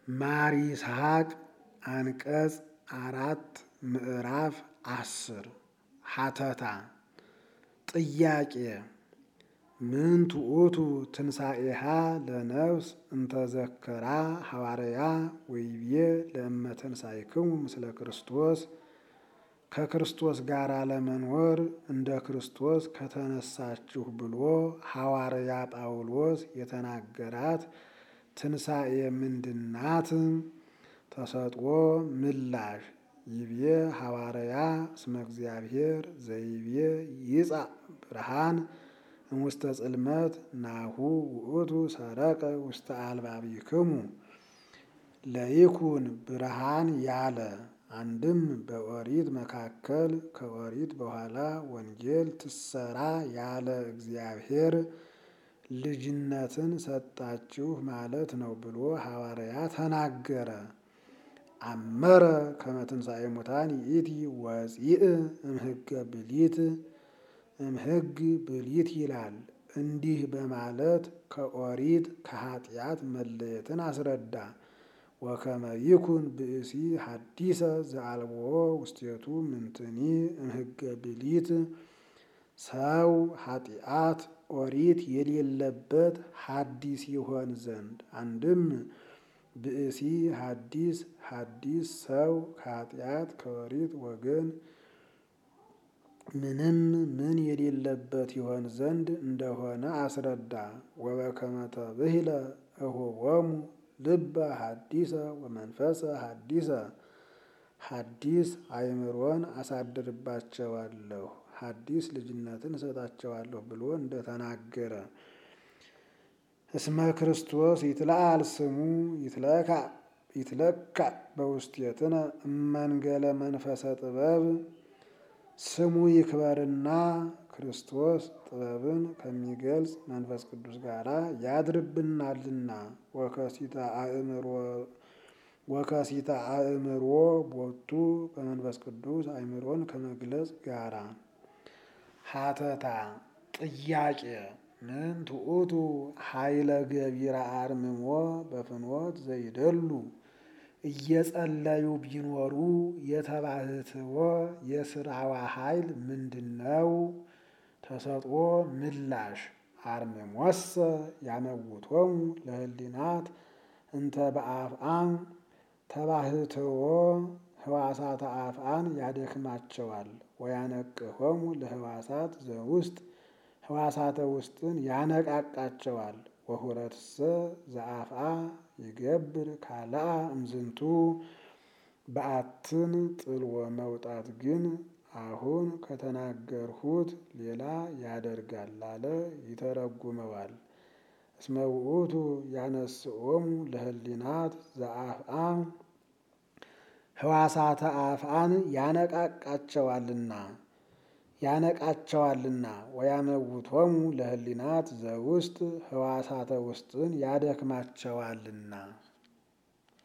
ማር ይስሐቅ አንቀጽ አራት ምዕራፍ አስር ሀተታ ጥያቄ ምን ትዑቱ ትንሣኤሃ ለነፍስ እንተዘከራ ሐዋርያ ወይቤ ለእመ ተንሣእክሙ ምስለ ክርስቶስ ከክርስቶስ ጋር ለመኖር እንደ ክርስቶስ ከተነሳችሁ ብሎ ሐዋርያ ጳውሎስ የተናገራት ትንሣኤ ምንድናት? ተሰጥኦ ምላሽ ይቤ ሐዋርያ እስመ እግዚአብሔር ዘይቤ ይጻእ ብርሃን እምውስተ ጽልመት ናሁ ውእቱ ሰረቀ ውስተ አልባቢክሙ ለይኩን ብርሃን ያለ አንድም በኦሪት መካከል ከኦሪት በኋላ ወንጌል ትሰራ ያለ እግዚአብሔር ልጅነትን ሰጣችሁ ማለት ነው ብሎ ሐዋርያ ተናገረ። አመረ ከመ ትንሣኤ ሙታን ይእቲ ወፂእ እምሕገ ብሊት እምሕግ ብሊት ይላል። እንዲህ በማለት ከኦሪት ከኃጢአት መለየትን አስረዳ። ወከመ ይኩን ብእሲ ሐዲሰ ዘአልቦ ውስቴቱ ምንትኒ እምሕገ ብሊት ሰው ኃጢአት ኦሪት የሌለበት ሐዲስ ይሆን ዘንድ አንድም ብእሲ ሐዲስ ሐዲስ ሰው ከኃጢአት ከኦሪት ወገን ምንም ምን የሌለበት ይሆን ዘንድ እንደሆነ አስረዳ። ወበከመ ተብሂለ እሆቦሙ ልበ ሐዲሰ ወመንፈሰ ሐዲሰ ሐዲስ አእምሮን አሳድርባቸዋለሁ ሐዲስ ልጅነትን እሰጣቸዋለሁ ብሎ እንደተናገረ እስመ ክርስቶስ ይትለአል ስሙ ይትለካ በውስቴትነ እመንገለ መንፈሰ ጥበብ ስሙ ይክበርና ክርስቶስ ጥበብን ከሚገልጽ መንፈስ ቅዱስ ጋር ያድርብናልና ወከሲተ አእምሮ ቦቱ በመንፈስ ቅዱስ አእምሮን ከመግለጽ ጋራ ሀተታ ጥያቄ ምን ትዑቱ ኃይለ ገቢረ አርምሞ በፍኖት ዘይደሉ እየጸለዩ ቢኖሩ የተባህትዎ የስራዋ ኃይል ምንድን ነው? ተሰጥኦ ምላሽ አርምሞሰ ያመውቶሙ ለህሊናት እንተ በአፍአም ተባህትዎ ህዋሳተ አፍአን ያደክማቸዋል። ወያነቅሆሙ ለህዋሳት ዘውስጥ ህዋሳተ ውስጥን ያነቃቃቸዋል። ወሁረትሰ ዘአፍአ ይገብር ካልአ እምዝንቱ በአትን ጥልዎ መውጣት ግን አሁን ከተናገርሁት ሌላ ያደርጋል አለ ይተረጉመዋል። እስመ ውእቱ ያነስኦሙ ለህሊናት ዘአፍአ ህዋሳተ አፍአን ያነቃቃቸዋልና ያነቃቸዋልና ወያመውቶሙ ለህሊናት ዘውስጥ ህዋሳተ ውስጥን ያደክማቸዋልና